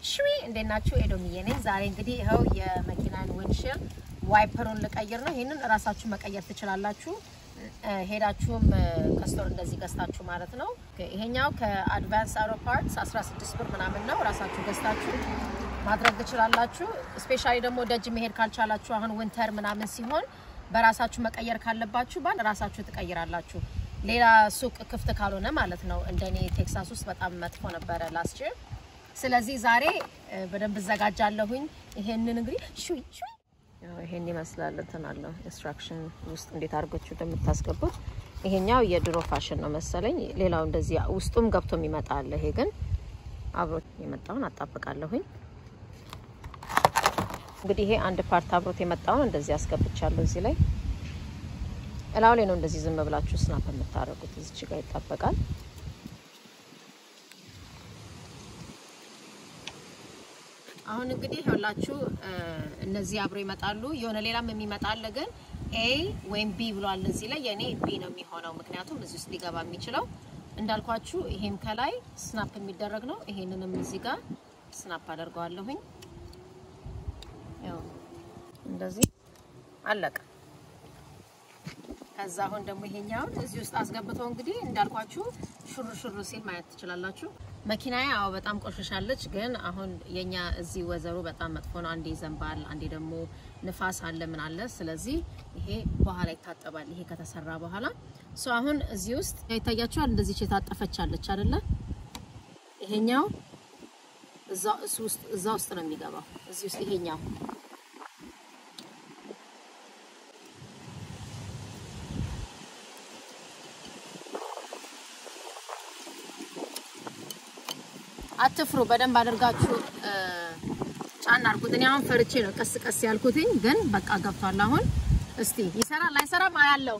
ሽዊ እንዴት ናችሁ? ኤዶምዬ ነኝ። ዛሬ እንግዲህ ይኸው የመኪናን ዊንድሺልድ ዋይፐሩን ልቀይር ነው። ይህንን እራሳችሁ መቀየር ትችላላችሁ። ሄዳችሁም ከስቶር እንደዚህ ገዝታችሁ ማለት ነው። ይሄኛው ከአድቫንስ አውሮ ፓርትስ 16 ብር ምናምን ነው። ራሳችሁ ገዝታችሁ ማድረግ ትችላላችሁ። ስፔሻሊ ደግሞ ደጅ መሄድ ካልቻላችሁ አሁን ዊንተር ምናምን ሲሆን በራሳችሁ መቀየር ካለባችሁ ባል ራሳችሁ ትቀይራላችሁ። ሌላ ሱቅ ክፍት ካልሆነ ማለት ነው። እንደኔ ቴክሳስ ውስጥ በጣም መጥፎ ነበረ ላስት ይር። ስለዚህ ዛሬ በደንብ እዘጋጃለሁኝ። ይሄንን እንግዲህ ሹይ ሹይ ይሄን ይመስላል። እንትን አለው ኢንስትራክሽን ውስጥ እንዴት አድርጋችሁ እንደምታስገቡት። ይሄኛው የድሮ ፋሽን ነው መሰለኝ። ሌላው እንደዚህ ውስጡም ገብቶ የሚመጣ አለ። ይሄ ግን አብሮ የመጣውን አጣብቃለሁኝ። እንግዲህ ይሄ አንድ ፓርት አብሮት የመጣውን እንደዚህ አስገብቻለሁ። እዚህ ላይ እላው ላይ ነው እንደዚህ ዝም ብላችሁ ስናፕ የምታደርጉት። እዚች ጋር ይጣበቃል። አሁን እንግዲህ ይኸውላችሁ እነዚህ አብሮ ይመጣሉ። የሆነ ሌላም የሚመጣ አለ፣ ግን ኤ ወይም ቢ ብሏል እዚህ ላይ። የኔ ቢ ነው የሚሆነው፣ ምክንያቱም እዚህ ውስጥ ሊገባ የሚችለው እንዳልኳችሁ፣ ይሄም ከላይ ስናፕ የሚደረግ ነው። ይሄንንም እዚህ ጋር ስናፕ አደርገዋለሁኝ። ያው እንደዚህ አለቀ። ከዛ አሁን ደግሞ ይሄኛውን እዚህ ውስጥ አስገብተው እንግዲህ እንዳልኳችሁ ሹር ሹር ሲል ማየት ትችላላችሁ። መኪናዬ አዎ በጣም ቆሽሻለች፣ ግን አሁን የኛ እዚህ ወዘሩ በጣም መጥፎ ነው። አንዴ ይዘንባል፣ አንዴ ደግሞ ንፋስ አለ ምን አለ። ስለዚህ ይሄ በኋላ ይታጠባል። ይሄ ከተሰራ በኋላ ሶ አሁን እዚህ ውስጥ ይታያችኋል። እንደዚህ የታጠፈች አለች አይደለ? ይሄኛው እዛ ውስጥ እዛ ውስጥ ነው የሚገባው። እዚህ ውስጥ ይሄኛው አትፍሩ። በደንብ አድርጋችሁ ጫና አድርጉት። እኔ አሁን ፈርቼ ነው ቀስ ቀስ ያልኩትኝ፣ ግን በቃ ገብቷል። አሁን እስቲ ይሰራል አይሰራም አያለው።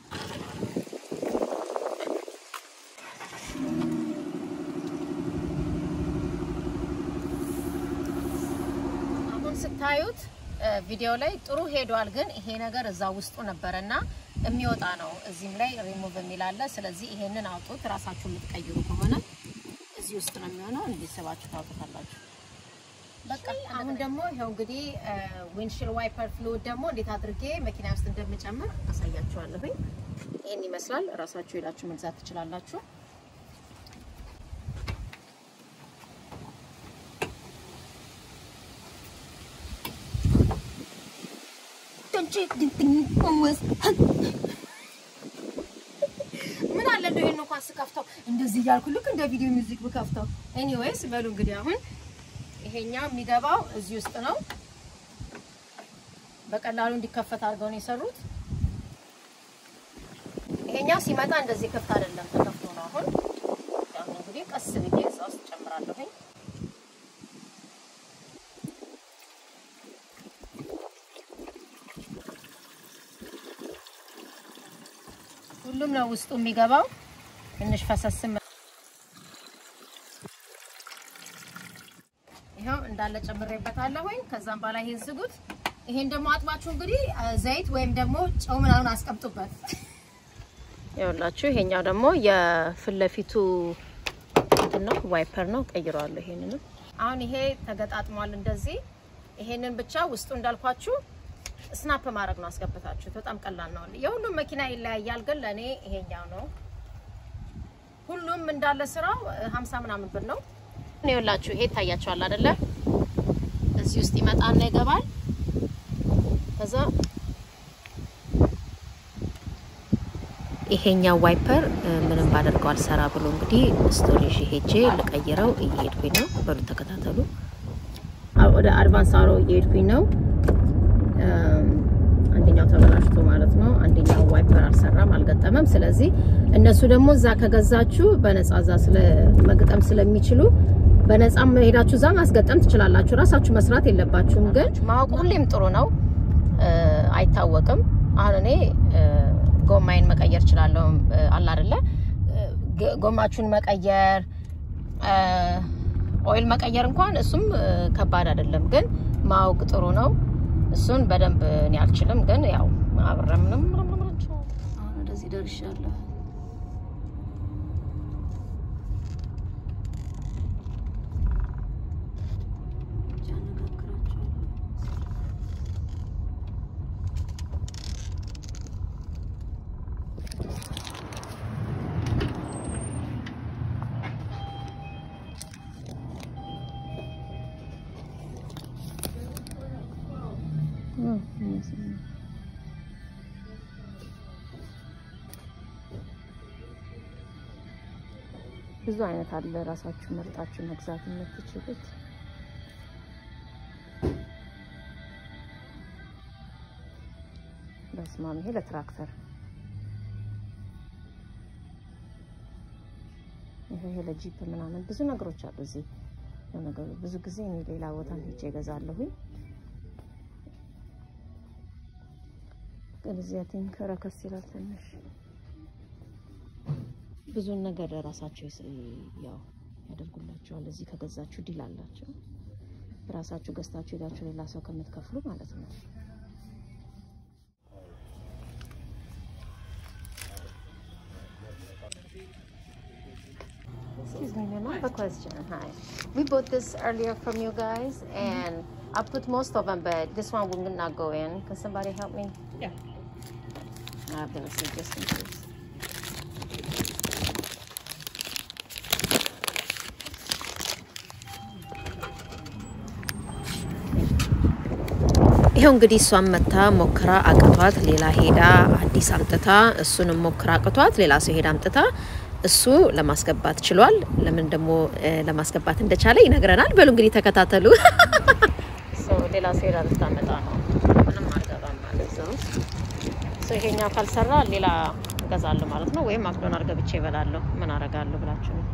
አሁን ስታዩት ቪዲዮ ላይ ጥሩ ሄዷል፣ ግን ይሄ ነገር እዛ ውስጡ ነበረና የሚወጣ ነው። እዚህም ላይ ሪሙቭ የሚል አለ። ስለዚህ ይሄንን አውጡት። ራሳችሁ የምትቀይሩ ከሆነ እዚህ ውስጥ ነው የሚሆነው። እንዲስባችሁ ታውቁታላችሁ። በቃ አሁን ደግሞ ይኸው እንግዲህ ዊንድሺልድ ዋይፐር ፍሉድ ደግሞ እንዴት አድርጌ መኪና ውስጥ እንደምጨምር አሳያችኋለሁኝ። ይህን ይመስላል። እራሳችሁ ሄዳችሁ መግዛት ትችላላችሁ። ምን አለ እንደው ይሄን እንኳን ስከፍተው እንደዚህ እያልኩ ልክ እንደ ቪዲዮ ሚውዚክ ብከፍተው። ኤኒዌይስ በሉ እንግዲህ አሁን ይሄኛው የሚገባው እዚህ ውስጥ ነው። በቀላሉ እንዲከፈት አድርገው ነው የሰሩት። ይሄኛው ሲመጣ እንደዚህ ክፍት አይደለም፣ ተከፍቶ ነው። አሁን አሁን እንግዲህ ቀስ ብዬ እዛ ውስጥ ጨምራለሁኝ። ሁሉም ነው ውስጡ የሚገባው። ትንሽ ፈሰስም ይኸው እንዳለ ጨምሬበታለሁኝ። ከዛም በኋላ ይሄን ዝጉት። ይሄን ደግሞ አጥባችሁ እንግዲህ ዘይት ወይም ደግሞ ጨው ምናምን አስቀምጡበት። ይኸውላችሁ ይሄኛው ደግሞ የፊት ለፊቱ ነው ዋይፐር ነው። ቀይረዋለሁ ይሄንንም። አሁን ይሄ ተገጣጥሟል እንደዚህ። ይሄንን ብቻ ውስጡ እንዳልኳችሁ ስናፕ ማድረግ ነው አስገብታችሁት። በጣም ቀላል ነው። የሁሉም መኪና ይለያያል፣ ግን ለእኔ ይሄኛው ነው። ሁሉም እንዳለ ስራው ሀምሳ ምናምን ብር ነው። ይኸውላችሁ ይሄ ይታያችኋል አይደለ? እዚህ ውስጥ ይመጣና ይገባል። ከዛ ይሄኛው ዋይፐር ምንም ባደርገው አልሰራ ብሎ እንግዲህ ስቶሬጅ ሄጄ ልቀይረው እየሄድኩኝ ነው። በሉ ተከታተሉ። ወደ አድቫንስ አሮ እየሄድኩኝ ነው። አንደኛው ተበላሽቶ ማለት ነው። አንደኛው ዋይፐር አልሰራም አልገጠመም። ስለዚህ እነሱ ደግሞ እዛ ከገዛችሁ በነጻ እዛ ስለ መግጠም ስለሚችሉ በነጻ ሄዳችሁ እዛ ማስገጠም ትችላላችሁ። ራሳችሁ መስራት የለባችሁም። ግን ማወቅ ሁሌም ጥሩ ነው። አይታወቅም። አሁን እኔ ጎማዬን መቀየር እችላለሁ አለ አይደለ? ጎማችሁን መቀየር ኦይል መቀየር እንኳን እሱም ከባድ አይደለም። ግን ማወቅ ጥሩ ነው። እሱን በደንብ እኔ አልችልም፣ ግን ያው አብረን ምንም ምንም አሁን ወደዚህ ደርሻለሁ። ብዙ አይነት አለ። ራሳችሁ መርጣችሁ መግዛት የምትችሉት በስማም ይሄ ለትራክተር ይሄ ለጂፕ ምናምን ብዙ ነገሮች አሉ እዚህ። ለነገሩ ብዙ ጊዜ እኔ ሌላ ቦታ ሄጄ እገዛለሁኝ፣ ግን እዚህ ቲንክ ረከስ ይላል ትንሽ። ብዙን ነገር ራሳቸው ያው ያደርጉላቸዋል። እዚህ ከገዛችሁ ዲል አላቸው። ራሳችሁ ገዝታችሁ ሄዳችሁ ሌላ ሰው ከምትከፍሉ ማለት ነው። Excuse me, ma'am. I have a question. Hi. We bought this earlier from you guys, and I put most of them, but this one will not go in. Can somebody help me? Yeah. I have to see just in case. ይኸው እንግዲህ እሷን መታ ሞክራ አቅቷት ሌላ ሄዳ አዲስ አምጥታ እሱንም ሞክራ አቅቷት ሌላ ሰው ሄዳ አምጥታ እሱ ለማስገባት ችሏል። ለምን ደግሞ ለማስገባት እንደቻለ ይነግረናል። በሉ እንግዲህ ተከታተሉ። ሌላ ሰው ሄዳ ልታመጣ ነው። ምንም አልገባም ማለት ነው። ይሄኛው ካልሰራ ሌላ እገዛለሁ ማለት ነው። ወይም ማክዶናልድ ገብቼ እበላለሁ። ምን አረጋለሁ ብላችሁ ነው።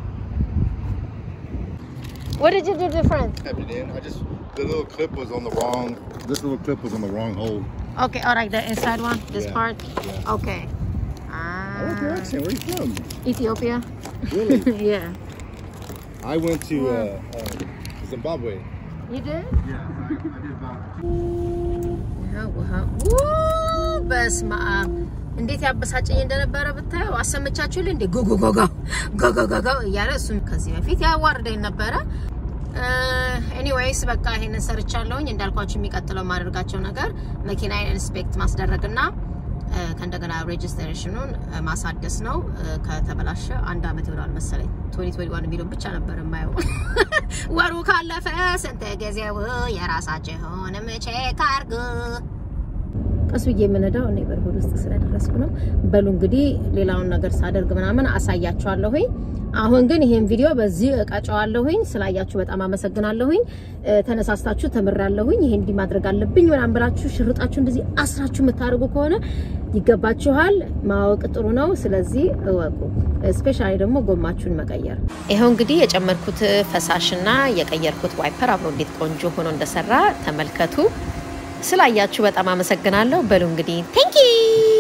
What did you do different? Kept it in. I just the little clip was on the wrong. This little clip was on the wrong hole. Okay, all right, the inside one, this Yeah. part. Okay. I like your Ah, accent. Where you from? Ethiopia. Really? yeah. I went to uh, uh, Zimbabwe. You did? Yeah, I, I did about. ውሃ ውሃ ው በስመ አብ እንዴት ያበሳጨኝ እንደነበረ ብታየው አሰመቻችሁ እንዴ ጎጎጎጋ ጎጎጎጋ እያለ እሱም ከዚህ በፊት ያዋርደኝ ነበረ። ኤኒዌይስ በቃ ይሄንን ሰርቻለሁኝ። እንዳልኳችሁ የሚቀጥለው የማደርጋቸው ነገር መኪናዬን ኢንስፔክት ማስደረግና እ፣ ከእንደገና ሬጅስትሬሽኑን እ፣ ማሳደስ ነው። እ፣ ከተበላሸ አንድ አመት ይሆናል መሰለኝ። 2021 የሚለው ብቻ ነበር የማየው። ወሩ ካለፈ ስንት ጊዜው የራሳችሁን ቼክ አርጉ። ቀስ ብዬ የምነዳው እኔ በርበድ ውስጥ ስለደረስኩ ነው። በሉ እንግዲህ ሌላውን ነገር ሳደርግ ምናምን አሳያችኋለሁኝ። አሁን ግን ይሄን ቪዲዮ በዚህ እቀጨዋለሁኝ። ስላያችሁ በጣም አመሰግናለሁኝ። እ፣ ተነሳስታችሁ ተምራለሁኝ። ይሄ እንዲህ ማድረግ አለብኝ ምናምን ብላችሁ ሽርጣችሁ እንደዚህ አስራችሁ የምታደርጉ ከሆነ ይገባችኋል። ማወቅ ጥሩ ነው። ስለዚህ እወቁ። ስፔሻሊ ደግሞ ጎማችሁን መቀየር። ይኸው እንግዲህ የጨመርኩት ፈሳሽና የቀየርኩት ዋይፐር አብሮ እንዴት ቆንጆ ሆኖ እንደሰራ ተመልከቱ። ስላያችሁ በጣም አመሰግናለሁ። በሉ እንግዲህ ቴንኪ